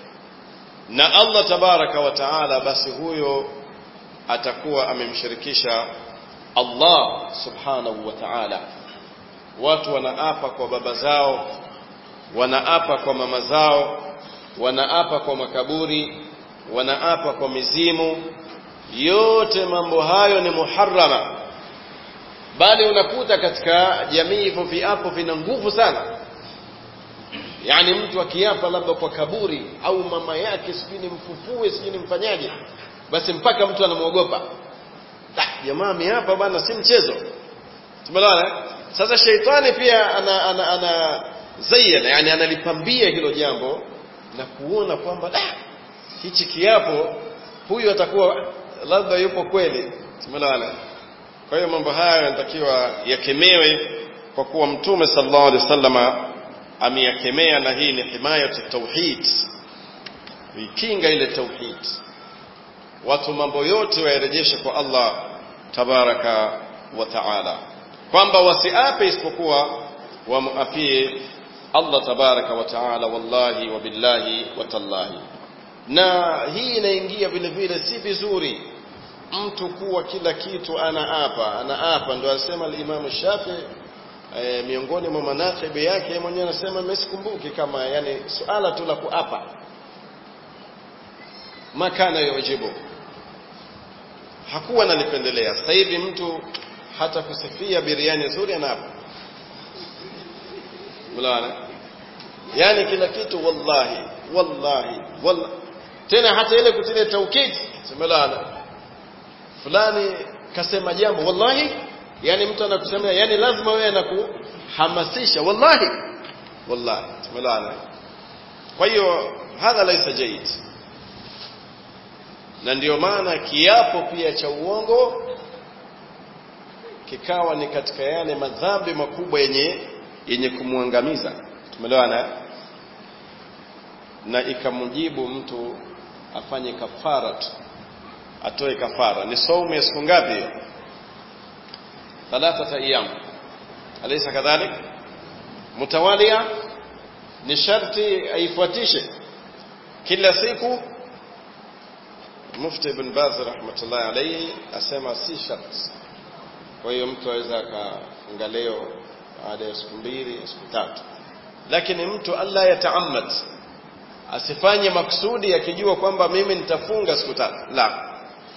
na Allah tabaraka wa taala basi huyo atakuwa amemshirikisha Allah subhanahu wa ta'ala watu wanaapa kwa baba zao wanaapa kwa mama zao wanaapa kwa makaburi wanaapa kwa mizimu yote mambo hayo ni muharrama bali unakuta katika jamii hivyo viapo vina nguvu sana yani mtu akiapa labda kwa kaburi au mama yake sijui nimfufue sijui nimfanyaje basi mpaka mtu anamwogopa jamaa ameapa bana si mchezo tumeelewana sasa sheitani pia ana ana, ana zayyana yani analipambia hilo jambo na kuona kwamba da hichi kiapo huyu atakuwa labda yupo kweli tumeelewana kwa hiyo mambo haya yanatakiwa yakemewe kwa kuwa mtume sallallahu alaihi wasallama ameyakemea na hii ni himayatu tauhid ikinga ile tauhid watu mambo yote wayarejeshe kwa Allah tabaraka wa taala kwamba wasiape isipokuwa wamuapie Allah tabaraka wa taala wallahi wa billahi wa tallahi na hii inaingia vile vile si vizuri mtu kuwa kila kitu anaapa anaapa ndio alisema al-Imam Shafi e, miongoni mwa manaqibi yake mwenyewe anasema mesikumbuki kama yani suala tu la kuapa makana yujibu hakuwa analipendelea sasa hivi mtu hata kusifia biriani nzuri anaapa mlaana yani kila kitu wallahi wallahi wallahi tena hata ile kutilia taukid semelana fulani kasema jambo wallahi yani mtu anakusemea yani lazima wewe anakuhamasisha wallahi wallahi semelana kwa hiyo hadha laisa jaid na ndio maana kiapo pia cha uongo kikawa ni katika yale madhambi makubwa yenye yenye kumwangamiza tumeelewana na ikamjibu mtu afanye kafara tu atoe kafara ni saumu ya siku ngapi hiyo thalathata ayyam alaysa kadhalik mutawalia ni sharti aifuatishe kila siku mufti ibn baz rahmatullahi alayhi asema si sharti kwa hiyo mtu aweza akafunga leo baada ya siku mbili siku tatu lakini mtu Allah yataamad asifanye maksudi akijua kwamba mimi nitafunga siku tatu la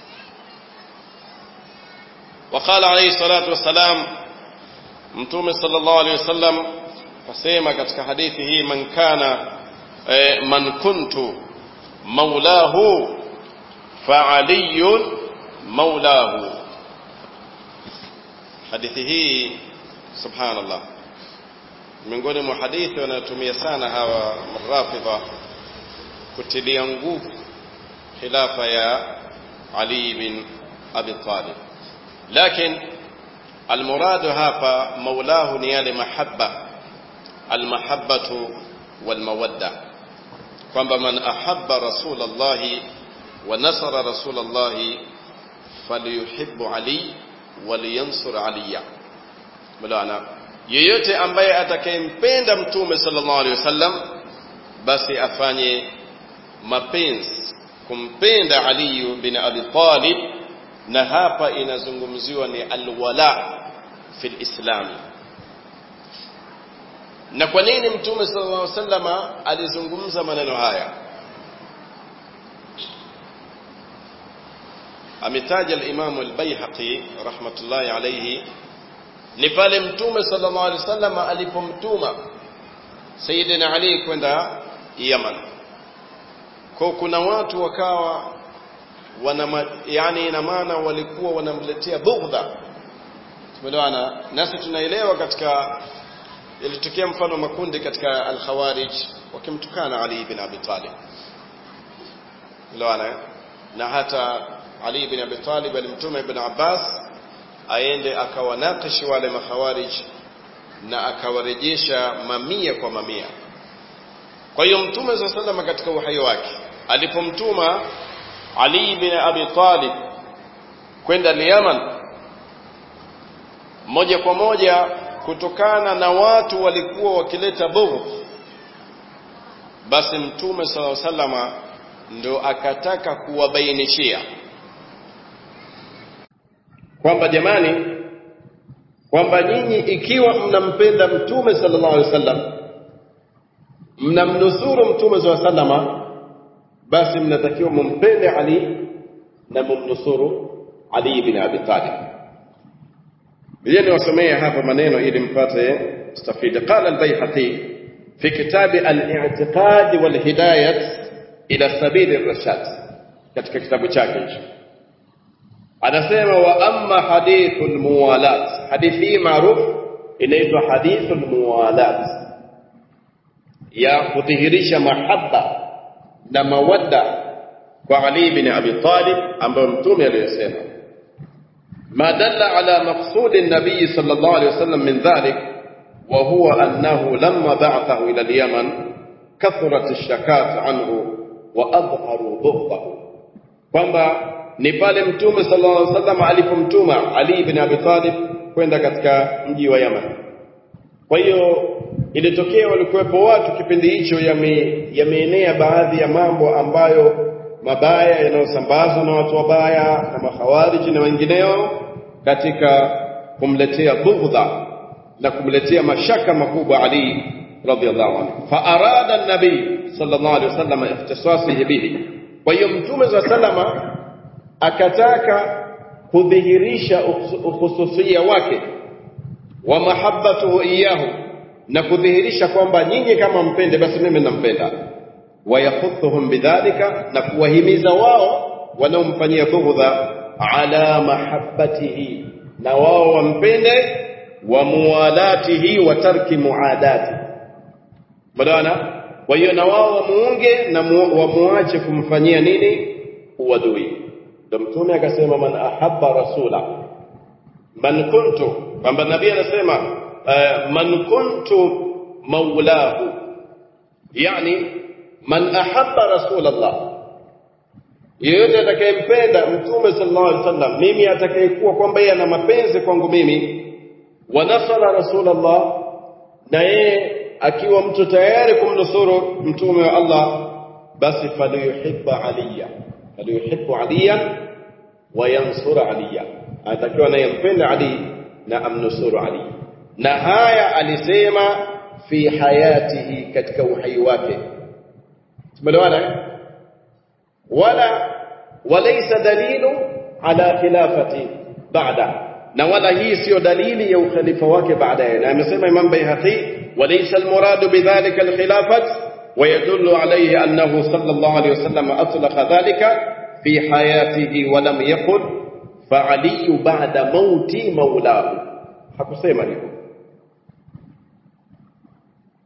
وقال عليه الصلاة والسلام mtume sallallahu alaihi wasallam kasema katika hadithi hii man kana eh, man kuntu maulahu fa aliyun maulahu hadithi hii subhanallah miongoni mwa hadithi wanayotumia sana hawa rafidha kutilia nguvu khilafa ya Ali bin Abi Talib lakini almuradu hapa maulahu ni yale mahabba almahabbatu walmawadda kwamba man ahabba rasulallahi wa nasara rasulallahi falyuhibbu ali waliyansur aliya mlaana yeyote ambaye atakayempenda mtume sallallahu alaihi wasallam basi afanye mapenzi kumpenda Ali bin Abi Talib na hapa inazungumziwa ni alwala fil islam na kwa nini mtume sallallahu alaihi wasallam alizungumza maneno haya ametaja al-Imam al-Baihaqi rahmatullahi alayhi ni pale mtume sallallahu alaihi wasallam alipomtuma Sayyidina Ali kwenda Yaman kwa kuna watu wakawa wana yani ina maana walikuwa wanamletea bughdha tumeelewana nasi tunaelewa katika ilitokea mfano makundi katika al-Khawarij wakimtukana Ali bin Abi Talib tumeelewana na hata Ali bin Abi Talib alimtuma Ibn Abbas aende akawanakishi wale makhawarij na akawarejesha mamia kwa mamia kwa hiyo mtume za salama katika uhai wake alipomtuma Ali bin Abi Talib kwenda Yaman moja kwa moja kutokana na watu walikuwa wakileta bughd basi mtume sallallahu alaihi wasallama ndo akataka kuwabainishia kwamba jamani kwamba nyinyi ikiwa mnampenda mtume sallallahu alaihi wasallam mnamnusuru mtume sallallahu alaihi wasallama basi mnatakiwa mumpende Ali na mumnusuru Ali bin Abi Talib bila niwasomee hapa maneno ili mpate stafidi qala al-Baihaqi fi kitab al-i'tiqad wal hidayah ila sabil ar-rashad katika kitabu chake hicho anasema wa amma hadithul muwalat hadithi hii maarufu inaitwa hadithul muwalat ya kudhihirisha mahaba na mawadda kwa Ali bin Abi Talib ambayo mtume aliyosema ما دل على مقصود النبي صلى الله عليه وسلم من ذلك وهو أنه لما بعثه إلى اليمن كثرت الشكاة عنه وأظهروا بغضه kwamba ni pale mtume sallallahu alaihi wasallam alipomtuma Ali ibn Abi Talib kwenda katika mji wa Yaman. Kwa hiyo ilitokea walikuwepo watu kipindi hicho yameenea baadhi ya mambo ambayo mabaya yanayosambazwa na watu wabaya na makhawariji na wengineo katika kumletea bughdha na kumletea mashaka makubwa Ali radhiallahu anhu. Fa arada an-nabii sallallahu alaihi wasallam ikhtisasihi bihi. Kwa hiyo mtume za salama akataka kudhihirisha ukhususia wake wa mahabbatuhu iyahu na kudhihirisha kwamba nyinyi kama mpende basi mimi nampenda wayahuthuhum bidhalika na kuwahimiza wao wanaomfanyia bughdha ala mahabbatihi na wao wampende wa muwalatihi wa tarki muadati bwana kwa hiyo na wao wamuunge na wamuache kumfanyia nini uadui ndio mtume akasema man ahabba rasula man kuntu kwamba nabii anasema uh, man kuntu maulahu yani man ahabba rasulullah yeyote atakayempenda mtume sallallahu alaihi wasallam mimi atakayekuwa kwamba yeye ana mapenzi kwangu mimi wa nasara rasulullah na yeye akiwa mtu tayari kumnusuru mtume wa Allah basi falyuhibba aliya falyuhibbu aliyan wa yansura aliya atakiwa anayempenda ali na amnusuru ali na haya alisema fi hayatihi katika uhai wake tumeelewana wala walaysa dalilu ala khilafati ba'da na wala hii sio dalili ya ukhalifa wake baadaye na amesema Imam Baihaqi walaysa almuradu bidhalika alkhilafat ويدل عليه أنه صلى الله عليه وسلم أطلق ذلك في حياته ولم يقل فعلي بعد موت مولاه hakusema hivyo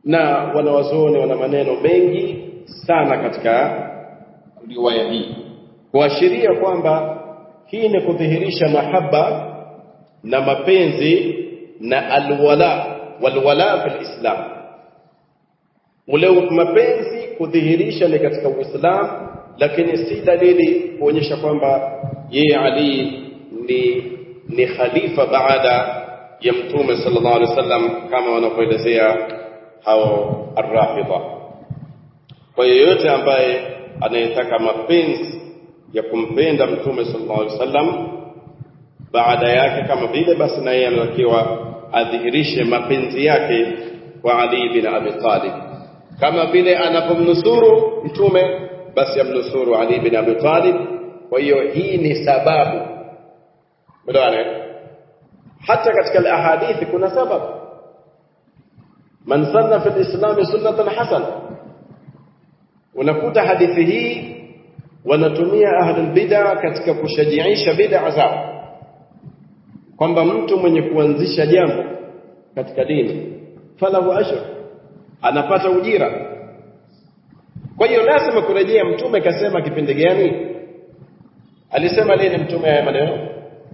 na wanawazuoni wana maneno mengi sana katika riwaya hii kuashiria kwamba hii ni kudhihirisha mahaba na mapenzi na alwala walwala fil islam ule mapenzi kudhihirisha ni katika uislamu lakini si dalili kuonyesha kwamba yeye ali ni ni khalifa baada ya mtume sallallahu alaihi wasallam kama wanavyoelezea hao arrafidha kwa yeyote ambaye anayetaka mapenzi ya kumpenda mtume sallallahu alaihi wasallam baada yake kama vile basi na yeye anatakiwa adhihirishe mapenzi yake kwa Ali bin Abi Talib kama vile anapomnusuru mtume basi amnusuru Ali bin Abi Talib kwa hiyo hii ni sababu bwana hata katika alahadithi kuna sababu man sanna fi alislam sunnatan hasana unakuta hadithi hii wanatumia ahlul bid'a katika kushajiisha bid'a zao kwamba mtu mwenye kuanzisha jambo katika dini falahu ajr anapata ujira kwa hiyo lazima kurejea mtume kasema kipindi gani alisema lini mtume haya maneno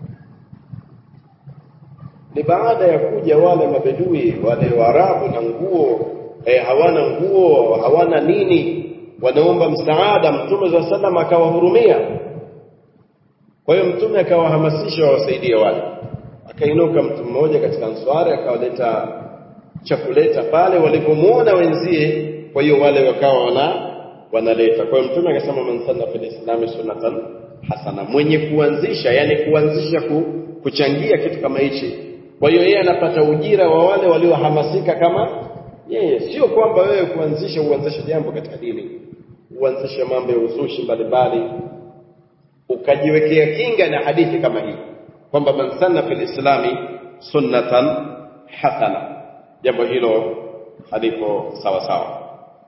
ni baada ya kuja wale mabedui wale waarabu na nguo eh, hawana nguo hawana nini wanaomba msaada mtume za sallam akawahurumia kwa hiyo mtume akawahamasisha wawasaidie wale akainuka mtu mmoja katika answari akawaleta chakuleta pale walipomuona wenzie kwa hiyo wale wakawa wana wanaleta kwa hiyo mtume akasema man sanna fil islami sunnatan hasana mwenye kuanzisha yani kuanzisha ku, kuchangia kitu kama hichi kwa hiyo yeye anapata ujira wa wale waliohamasika kama yeye sio kwamba wewe kuanzisha uanzishe jambo katika dini uanzishe mambo ya uzushi mbalimbali ukajiwekea kinga na hadithi kama hii kwamba man sanna fil islami sunnatan hasana jambo hilo halipo sawa sawa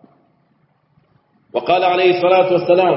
وقال عليه الصلاة والسلام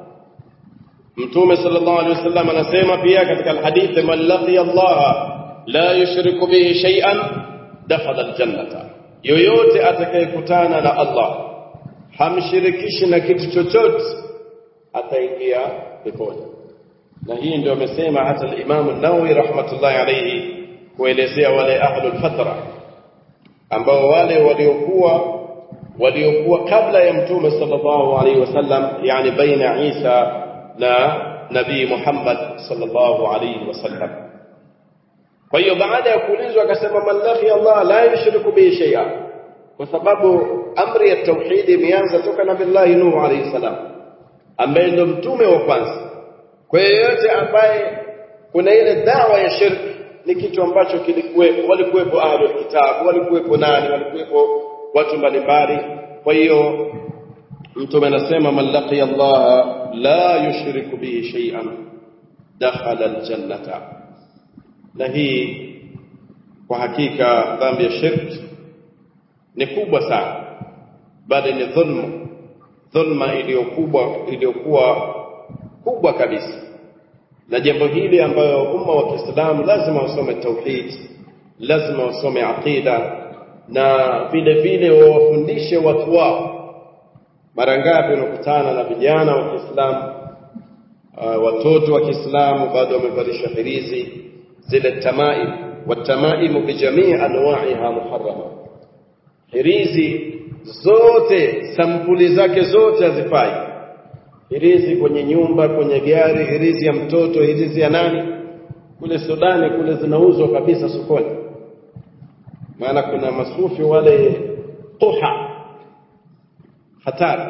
متوم صلى الله عليه وسلم anasema pia katika alhadith man laqiya Allah la yushriku bihi shay'an dakhala aljannata yoyote atakayekutana na Allah hamshirikishi na kitu chochote ataingia peponi na hii ndio amesema hata al-Imam an-Nawawi rahmatullahi alayhi kuelezea wale ahlul fatra ambao wale waliokuwa waliokuwa kabla ya mtume sallallahu alaihi wasallam yani baina Isa na nabii Muhammad sallallahu alaihi wasallam kwa hiyo baada ya kuulizwa akasema man lahi Allah la yushriku bihi shay'a kwa sababu amri ya tauhid imeanza toka na billahi Nuh alayhi salam ambaye ndo mtume wa kwanza kwa yeyote ambaye kuna ile dawa ya shirki ni kitu ambacho kilikuwepo walikuwepo ahlul kitabu walikuwepo nani walikuwepo watu mbalimbali kwa hiyo mtume anasema man laqiya Allah la yushriku bihi shay'an dakhala aljannata na hii kwa hakika dhambi ya shirki ni kubwa sana bali ni dhulma dhulma iliyokubwa iliyokuwa kubwa kabisa na jambo hili ambayo umma wa Kiislamu lazima wasome tauhid lazima wasome aqida na vile vile wawafundishe watu wao mara ngapi unakutana na vijana wa Kiislamu uh, watoto wa Kiislamu bado wamevalishwa hirizi zile tamaim watamaim bijamii anwa'iha muharrama hirizi zote sampuli zake zote hazifai hirizi kwenye nyumba kwenye gari hirizi ya mtoto hirizi ya nani kule Sudani kule zinauzwa kabisa sokoni maana kuna masufi wale tuha hatari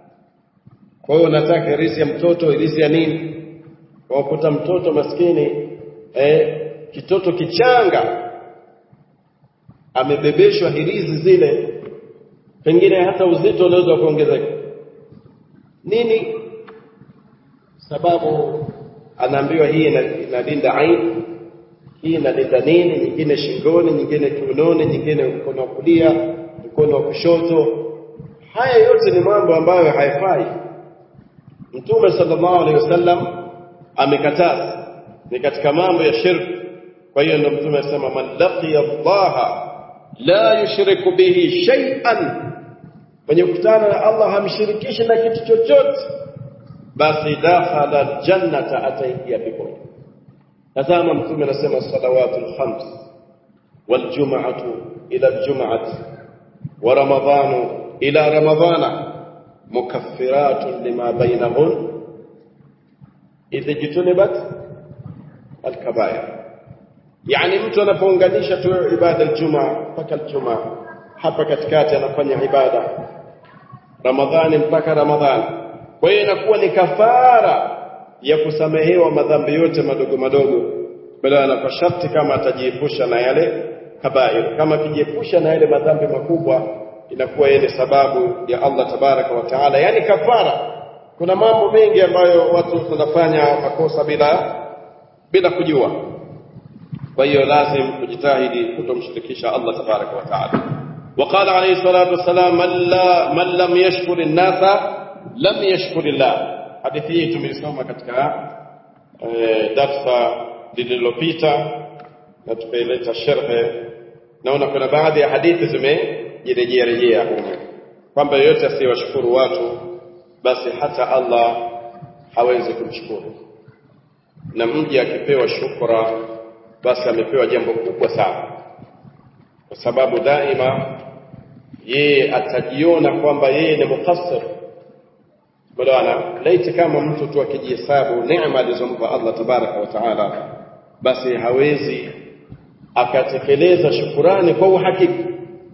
kwa hiyo nataka hirizi ya mtoto hirizi ya nini wakuta mtoto maskini eh, kitoto kichanga amebebeshwa hirizi zile pengine hata uzito unaweza kuongezeka nini sababu anaambiwa hii inalinda aini hii inalinda nini nyingine shingoni nyingine kiunoni nyingine mkono wa kulia mkono wa kushoto haya yote ni mambo ambayo haifai mtume sallallahu alaihi wasallam amekataza ni katika mambo ya shirki kwa hiyo ndio mtume anasema man laqiya Allah la yushriku bihi shay'an mwenye kukutana na Allah hamshirikishi na kitu chochote basi dakhala aljannata ataingia peponi tazama mtume anasema salawatul khams waljum'atu ila aljum'ati wa ramadhanu ila ramadhana mukaffiratun lima bainahun idha jitunibat alkabair yani mtu anapounganisha tu ibada aljumaa mpaka aljumaa hapa katikati anafanya ibada ramadhani mpaka ramadhani kwa hiyo inakuwa ni kafara ya kusamehewa madhambi yote madogo madogo bali na kwa sharti kama atajiepusha na yale kabair kama akijiepusha na yale madhambi makubwa inakuwa yeye ni sababu ya Allah tabaraka wa taala yani kafara kuna mambo mengi ambayo watu wanafanya makosa bila bila kujua kwa hiyo lazim kujitahidi kutomshirikisha Allah tabaraka wa taala وقال عليه الصلاة والسلام من, لا من لم يشكر الناس لم يشكر الله hadithi hii tumeisoma katika e, darsa lililopita na tukaileta sherhe naona kuna baadhi ya hadithi zimejirejea rejea humu kwamba yeyote asiyewashukuru watu basi hata Allah hawezi kumshukuru na mja akipewa shukra basi amepewa jambo kubwa sana kwa sababu daima yeye atajiona kwamba yeye ni mukassir bwana laiti kama mtu tu akijihesabu neema alizompa Allah tabaraka wa taala basi hawezi akatekeleza shukurani kwa uhakika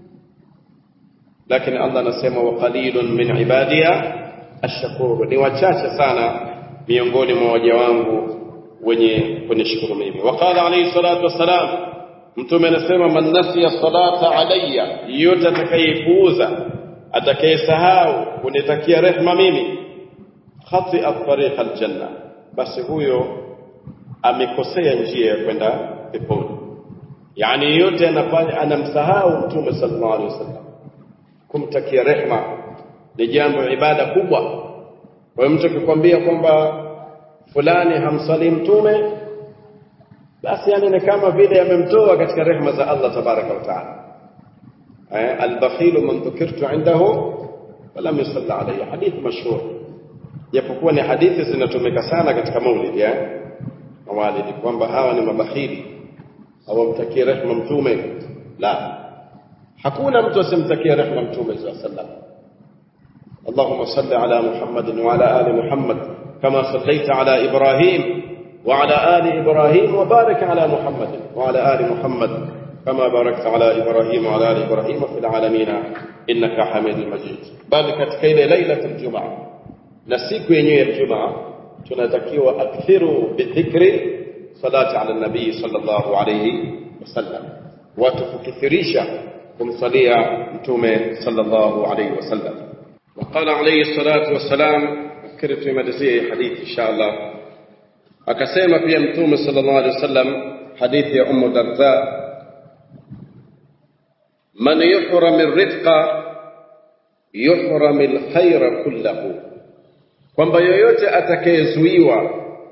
lakini Allah anasema wa qalilun min ibadiya ashkuru ni wachache sana miongoni mwa waja wangu wenye kunishukuru mimi waqala alayhi salatu wassalam mtume anasema man nasiya salata alayya yote atakayepuuza atakayesahau kunitakia rehma mimi khatia tariqa aljanna basi huyo amekosea njia ya kwenda peponi yani yote anafanya anamsahau mtume sallallahu alaihi wasallam kumtakia rehma ni jambo ibada kubwa kwa hiyo mtu akikwambia kwamba fulani hamsali mtume basi yani ni kama vile amemtoa katika rehma za Allah tabaraka wa taala eh albakhilu man dhukirtu indahu falam yusalli alayhi hadith mashhur japokuwa ni hadithi zinatumika sana katika maulidi eh mawalidi kwamba hawa ni mabakhili hawamtakie rehma mtume la hakuna mtu asimtakie rehma mtume sallallahu alayhi wasallam اللهم صل على محمد وعلى آل محمد كما صليت على إبراهيم وعلى آل إبراهيم وبارك على محمد وعلى آل محمد كما باركت على إبراهيم وعلى آل إبراهيم في العالمين إنك حميد مجيد بل كتكيل ليلة الجمعة نسيك ينوي الجمعة تنتكيو أكثروا بالذكر صلاة على النبي صلى الله عليه وسلم وتفكثريشا kumsalia mtume sallallahu alayhi wasallam وقال عليه الصلاة والسلام fikiri tuimalizie hii hadithi inshallah akasema pia mtume sallallahu alaihi wasallam hadithi ya ummu darda man yuhram arifqa yuhram alkhaira kullahu kwamba yoyote atakayezuiwa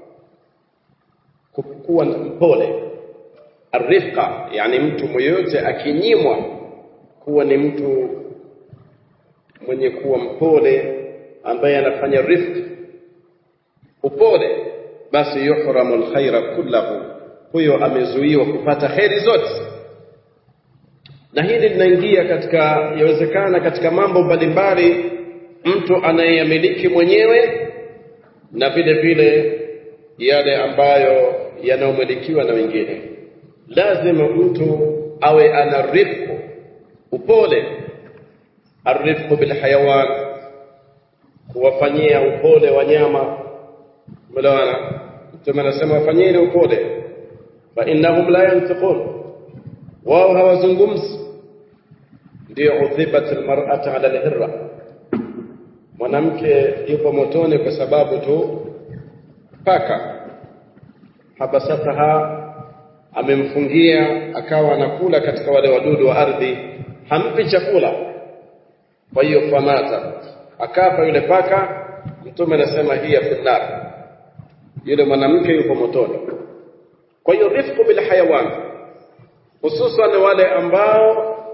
kuwa mpole arifqa yani mtu mmoja akinyimwa kuwa ni mtu mwenye kuwa mpole ambaye anafanya rifq upole basi yuhramu alkhaira kullahu huyo amezuiwa kupata kheri zote na hili linaingia katika yawezekana katika mambo mbalimbali mtu anayeyamiliki mwenyewe na vile vile yale ambayo yanayomilikiwa na wengine lazima mtu awe ana rifqu upole arifqu bilhayawan kuwafanyia upole wanyama umeelewana mtume anasema wafanyeni upole fa innahum la yantiqun wao hawazungumzi ndio udhibat almar'ata ala alhirra mwanamke yupo motoni kwa sababu tu paka habasataha amemfungia akawa anakula katika wale wadudu wa ardhi hampi chakula kwa hiyo famata akafa yule paka mtume anasema hiya finnar yule mwanamke yupo motoni kwa hiyo rifqu bil hayawan hususan wale ambao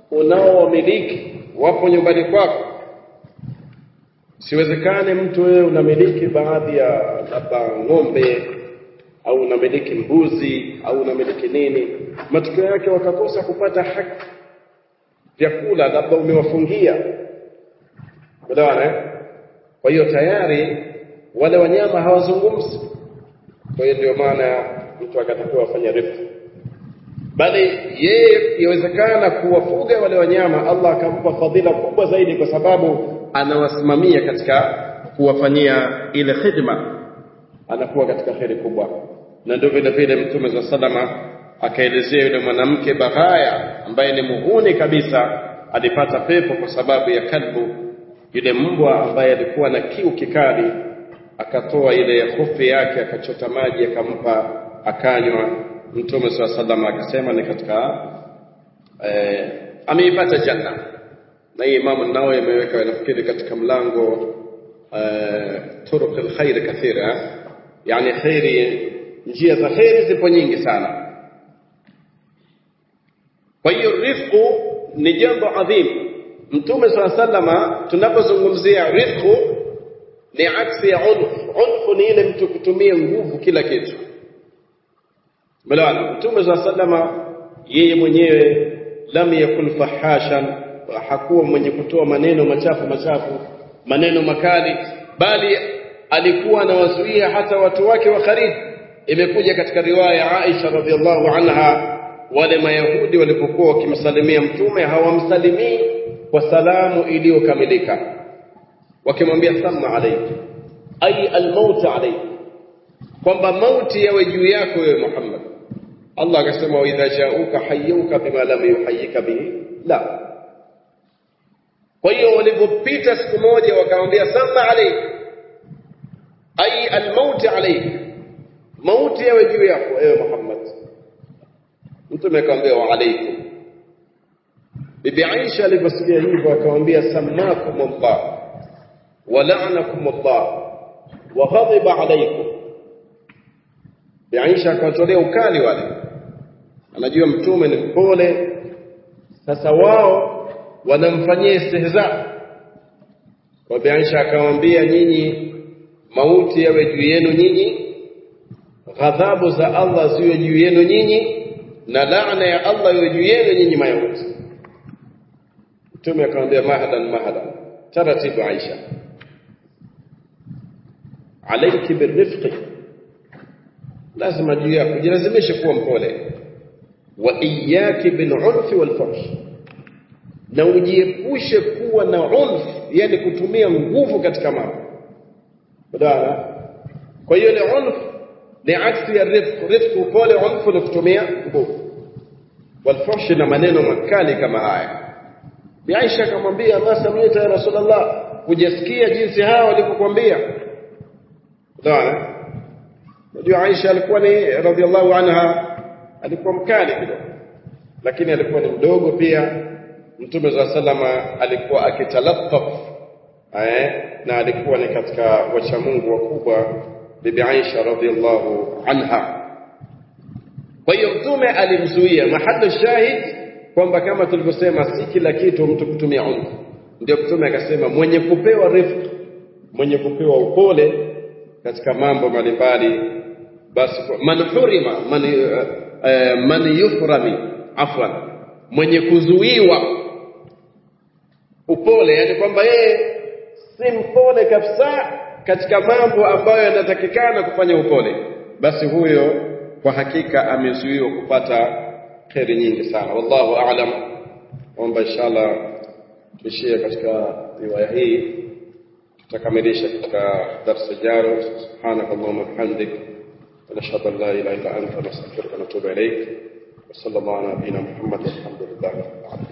unaowamiliki wapo nyumbani kwako siwezekane mtu wewe unamiliki baadhi ya labda ng'ombe au unamiliki mbuzi au unamiliki nini matokeo yake wakakosa kupata haki vyakula labda umewafungia unaona kwa hiyo tayari wale wanyama hawazungumzi kwa hiyo ndio maana mtu akatakiwa afanye rifq bali yeye iwezekana kuwafuga wale wanyama Allah akampa fadhila kubwa zaidi kwa sababu anawasimamia katika kuwafanyia ile khidma anakuwa katika kheri kubwa na ndio vile vile mtume za salama akaelezea yule mwanamke bahaya ambaye ni muhuni kabisa alipata pepo kwa sababu ya kalbu yule mbwa ambaye alikuwa na kiu kikali akatoa ile hofi yake akachota maji akampa akanywa mtume saa salama akasema ni katika eh, ameipata janna na hii imamu nawe imeweka nafikiri katika mlango eh, turuq alkhair kathira yani khairi njia za khairi zipo nyingi sana kwa hiyo rifqu ni jambo adhimu mtume saa salama tunapozungumzia rifqu ni aksi ya unf unfu ni ile mtu kutumia nguvu kila kitu Melawana Mtume za sallama yeye mwenyewe lam yakun fahashan hakuwa mwenye kutoa maneno machafu machafu maneno makali bali alikuwa anawazuia hata watu wake wa karibu imekuja katika riwaya ya Aisha radhiallahu anha wale mayahudi walipokuwa wakimsalimia mtume hawamsalimii kwa salamu iliyokamilika wakimwambia samma alayki ay almaut alayki kwamba mauti yawe juu yako wewe Muhammad Allah akasema wa idha ja'uka hayyuka bima lam yuhayyika bihi la kwa hiyo walipopita siku moja wakamwambia sama alayk ay almaut alayk mauti yawe juu yako ewe Muhammad mtume akamwambia wa alaykum bibi Aisha aliposikia hivyo akamwambia samakum Allah wa la'anakum Allah wa ghadiba alaykum Bi Aisha akawatolea ukali wale anajua mtume ni mpole sasa wao wanamfanyia istihza kwa Bi Aisha akamwambia nyinyi mauti yawe juu yenu nyinyi ghadhabu za Allah ziwe juu yenu nyinyi na laana ya Allah iwe juu yenu nyinyi mayahudi mtume akamwambia mahadan mahadan taratibu Aisha alayki birifqi lazima juu yako jilazimishe kuwa mpole wa iyaki bil unfi wal fuhsh na ujiepushe kuwa na unf yani kutumia nguvu katika mambo badala kwa hiyo ile unf ni aksi ya rifq rifq upole unf ni kutumia nguvu wal fuhsh na maneno makali kama haya Bi Aisha akamwambia ma samita ya Rasulullah hujasikia jinsi hawa walivyokuambia badala Unajua Aisha alikuwa ni radhiallahu anha alikuwa mkali kidogo. Lakini alikuwa ni mdogo pia. Mtume za salama alikuwa akitalattaf eh na alikuwa ni katika wacha Mungu wakubwa bibi Aisha radhiallahu anha. Kwa hiyo mtume alimzuia mahali shahid kwamba kama tulivyosema si kila kitu mtu kutumia unfu. Ndio mtume akasema mwenye kupewa rifq, mwenye kupewa upole katika mambo mbalimbali basi man hurima man, uh, man yuhrami afwan mwenye kuzuiwa upole yani kwamba yeye si mpole kabisa katika mambo ambayo yanatakikana kufanya upole basi huyo kwa hakika amezuiwa kupata kheri nyingi sana wallahu aalam omba inshallah tuishie katika riwaya hii tutakamilisha katika darsa jaro subhanakallahumma bihamdik ونشهد ان لا اله الا انت نستغفرك ونتوب اليك وصلى الله على نبينا محمد والحمد لله رب العالمين